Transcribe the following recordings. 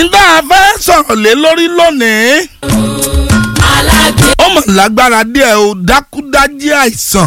nígbà fẹ́ sọ̀rọ̀ lé lórí lónìí alágbè ó mọ̀ lágbára díẹ̀ o dákúdájí àìsàn.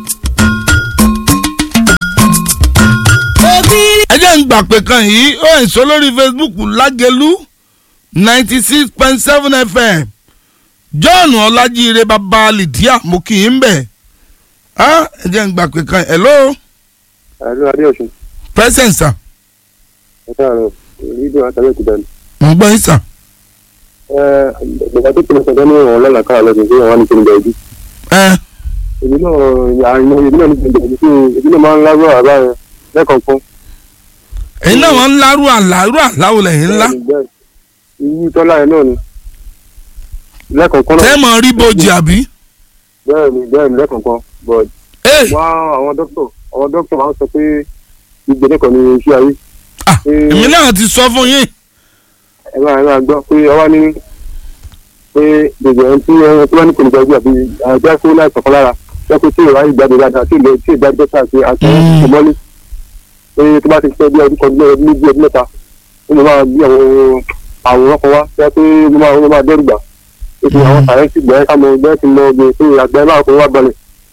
òbírí ẹ jẹ́ ń gbà pé kan yìí ó ń sọ lórí Facebook lágẹ̀lú ninety six point seven FM John Ọlájíire bàbá Lydia mo kì í ń bẹ̀ ẹ jẹ́ ń gbà pé kan hello àdúrà adéọ̀sùn present sir ẹ káàárọ̀ rédíò àtàlẹ́ ìkúdà ni. mo ń gbọ́ yín sir. ẹ bàbá tó pinnu sọdọ́ ní ọ̀rọ̀ lọ́la káà lọ́sùn sí àwọn nìkan ìgbà ìdí. ẹ èmi náà àìmọ èmi náà nípa ìgbà ìdí èmi náà máa ń lárú àbá yẹn lẹ́kọ̀ọ̀kan. ẹ̀yin náà wọ́n ń lárú àlárú àláwọ̀ lẹ́yìn ńlá iyì tọ́lá yẹn náà ni lẹ́kọ̀ọ̀kan náà tẹ́ mọ̀ rí bojì àbí. bẹ́ẹ̀ ni bẹ́ẹ̀ ni lẹ́kọ̀ọ̀kan but Hey, wá àwọn dókítà àwọn dókítà máa ń sọ pé ìgbẹ́lẹ̀ kan ní iṣẹ́ ayé ah, èmi náà ti sọ fún yín. ẹ máa ẹ máa gbọ́ pé ọwọ́ ní pé gbogbo ẹni tí ẹni tí wọ́n ní kò ní gbàgbé àbí àjẹ́ kó láì kọ̀ọ̀kan lára jẹ́ pé tí ìwádìí gbàgbé dáadáa tí ìlẹ̀ tí ìgbàgbé sáà ṣe àti Mm. ìmọ́lé pé tó bá ti pẹ́ bí ọdún kan bí ọdún méjì ọdún mẹ́ta ó lè máa bí àwọn àwòrán kan wá jẹ́ pé ó máa ó máa dẹ́rù gbà ó ti àwọn sàrẹ́ǹsì gbẹ́ ká mọ gbẹ́ ti mọ ọgbẹ́ pé àgbẹ̀ máa kó wá balẹ̀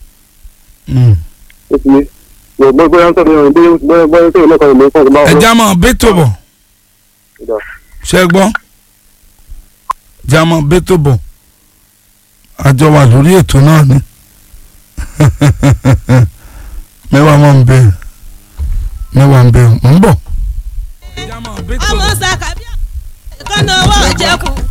ó ti yé bọ́ bóyá ń sọ̀rọ̀ ìrìn bóyá bóyá tó ìlẹ́kọ̀ọ́ ìlú kan máa ẹ já mọ̀ bẹ́tò bọ̀ ṣe gbọ́ já mọ̀ bẹ́tò bọ̀ àjọ wà lórí ètò náà ni mẹ́wàá mọ̀ ń bẹ mẹ́wàá ń bẹ ń bọ̀. ọmọ sàkàbíà kọ́nà owó ọ̀jẹ̀kù